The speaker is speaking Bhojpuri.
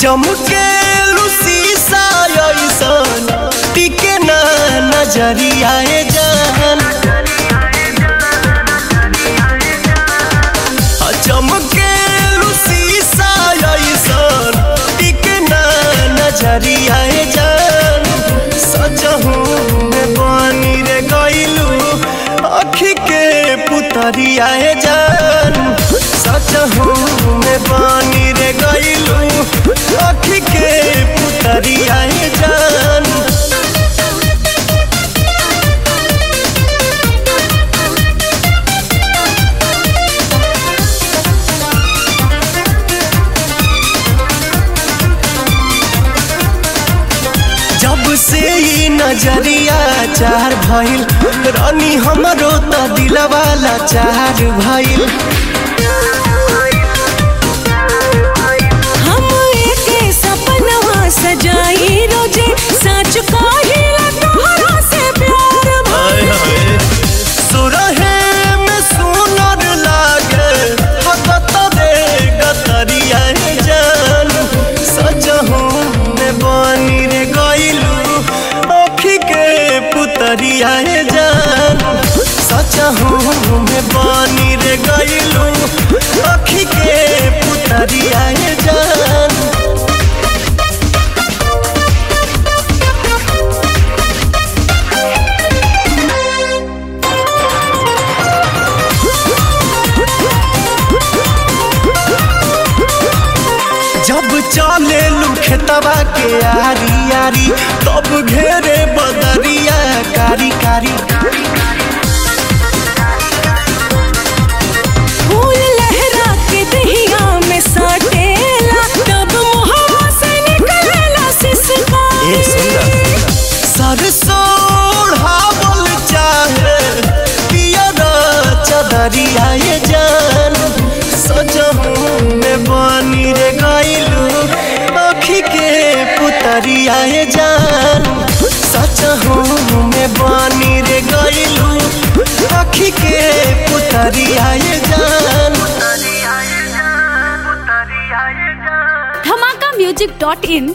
चमके शीशा ऐसन टिके ना नजरिया जान चमके शीशा ऐसन टिके ना नजरिया जान सजहू में बनी रे गइलू अखी के पुतरिया जान सजहू में बनी रे गइलू अखी के पुतरिया जान जब से ई नजरिया चार भइल रानी हमरो त दिलवाला चार भइल हम एके सपनवा सजाई रोजे सच कहिला तोहरा से प्यार भइल सुरहे में सुनर लागे हकत रे गतरिया जान सजहू में बनी रे गइलू अखी के पुतरिया जान सजहू में बनी रे गइलू अखी के पुतरिया जान जब चले खेतवा के आरी आरी तब घेरे बदरिया कारी कारी फूल लहरा के दहिया में सटेला तब मुहवा से निकलेला सिसकारी सरसों ओढ़ावल चाहे पियरा चदरिया ये जान सजहू में बनी रे गइलू अखी के पुतरिया ये जान सजहू में बनी रे गइलू अखी के पुतरिया ये जान धमाका म्यूजिक डॉट इन